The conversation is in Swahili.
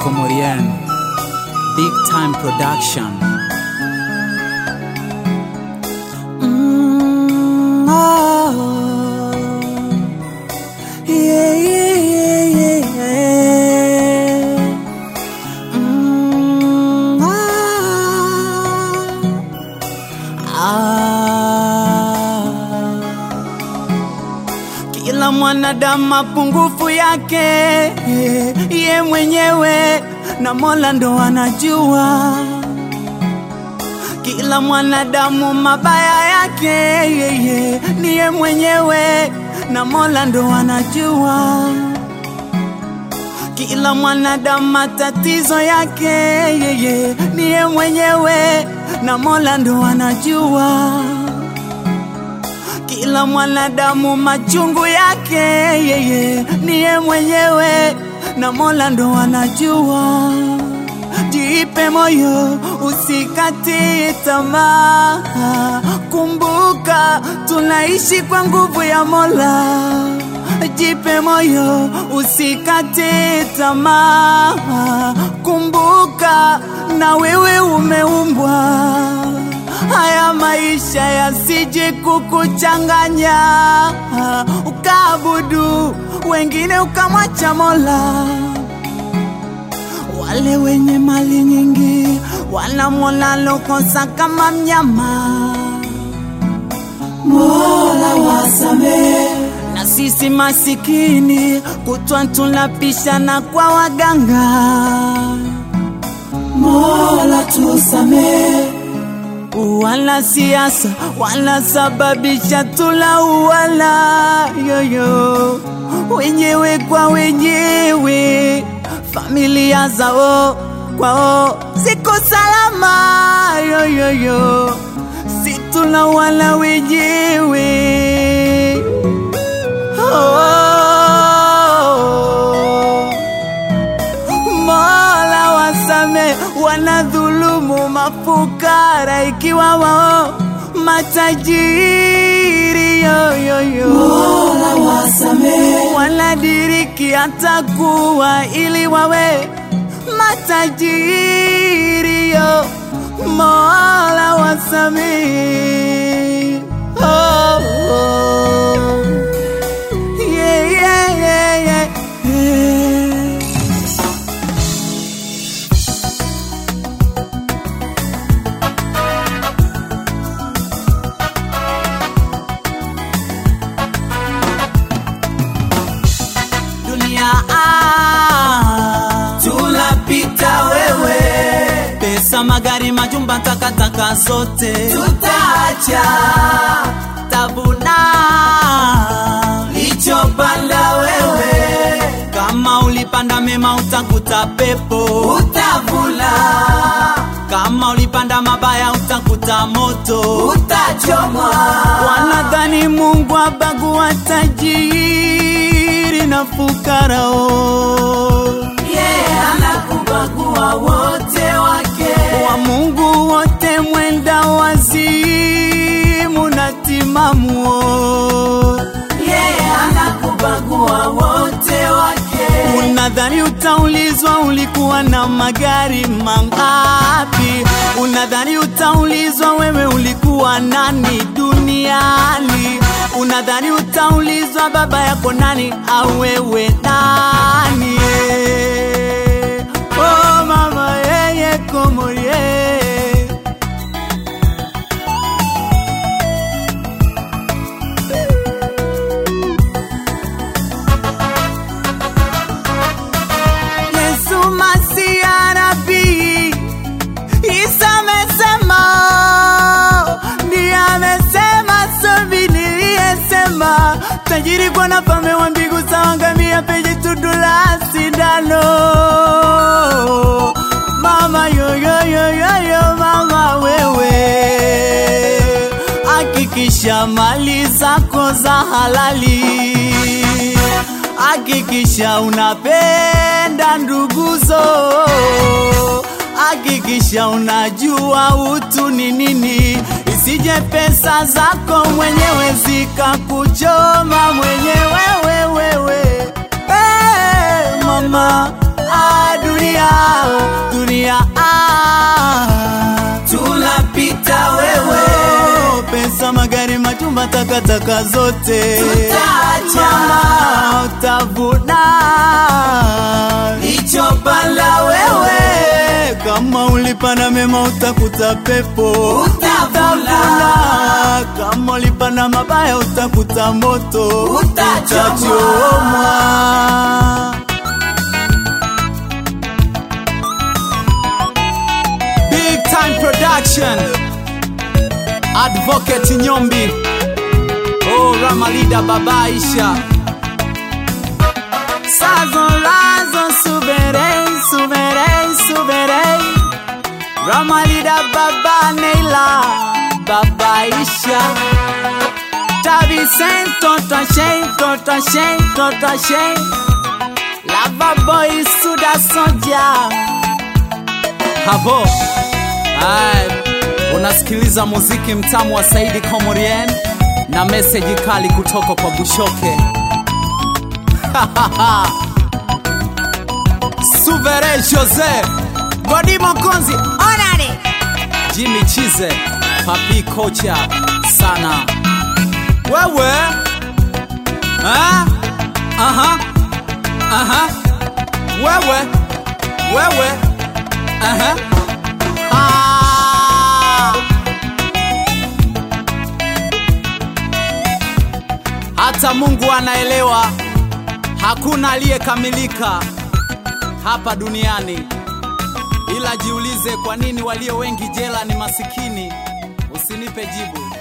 Comorian, Big Time Production. Mm, oh. Yeah, yeah, yeah, yeah, yeah. Mm, ah. Ah. Kila mwanadamu mapungufu yake ye mwenyewe na Mola ndo anajua. Kila mwanadamu mabaya yake yeye niye mwenyewe na Mola ndo anajua. Kila mwanadamu matatizo yake yeye niye mwenyewe na Mola ndo anajua. Kila mwanadamu machungu yake yeye niye mwenyewe na Mola ndo anajua. Jipe moyo, usikate tamaa. Kumbuka tunaishi kwa nguvu ya Mola. Jipe moyo, usikate tamaa. Kumbuka na wewe umeumbwa haya maisha yasije kukuchanganya, ukaabudu wengine ukamwacha Mola. Wale wenye mali nyingi wanamwona lokosa kama mnyama. Mola wasamehe na sisi masikini kutwa tunapishana kwa waganga. Mola tusamehe wala siasa wanasababisha tulauana yoyo wenyewe kwa wenyewe, familia zao kwao ziko salama yoyoyo, si tulauana wenyewe oh. Mola wasame wanadhulumu mafukara ikiwa wao matajiri yoyoyo. Mola wasame wanadiriki hata kuwa ili wawe matajiri yo. Mola wasame oh, oh. Yeah, yeah, yeah, yeah, yeah. dunia ah, tunapita wewe, pesa, magari, majumba, takataka zote tutaacha, tabuna lichopanda wewe, kama ulipanda mema utakuta pepo, utavuna kama ulipanda mabaya utakuta moto, utachomwa. Wanadhani Mungu abagua tajiri na fukarao, yeah, anakubagua wote wake, wa Mungu wote mwenda wazimu na timamuo, yeah, anakubagua wote wake. Unadhani utaulizwa ulikuwa na magari mangapi? Unadhani utaulizwa wewe ulikuwa nani duniani? Unadhani utaulizwa baba yako nani au wewe nani? Oh mama yeye komorie Yesu Masia nabii Isa amesema, ndiye amesema, sobi niliyesema, tajiri kwa na fame wa mbingu sawa ngamia penye tundu la sindano. Mama yoyoyoyoyo, mama wewe, hakikisha mali zako za halali hakikisha unapenda nduguzo, hakikisha unajua utu ni nini, isije pesa zako mwenyewe zikakuchoma mwenyewe wewe. Hey, mama adu dunia dunia ah. tunapita wewe Oh, pesa magari majumba takataka zote Tutaacha. Mama, utavuna lichopanda wewe kama ulipanda mema utakuta pepo Utavuna. kama ulipanda mabaya utakuta moto Utachomwa. Utachomwa. Big time production Advocate Nyombi Oh Ramalida Baba Aisha Sazon razon souverain souverain souverain Ramalida Baba Neila Baba Aisha Tabi Saint Tonton Shane Tonton Shane Tonton Shane Lava Boy Suda Sonja Havo Hai, unasikiliza muziki mtamu wa Saidi Komorien na meseji kali kutoka kwa Bushoke. Suvere Jose, Godi Mokonzi, Onani, Jimmy Chize, Papi Kocha sana. Wewe ha? Aha. Aha. Wewe wewe Aha. Ah. Hata Mungu anaelewa hakuna aliyekamilika hapa duniani, ila jiulize, kwa nini walio wengi jela ni masikini? Usinipe jibu.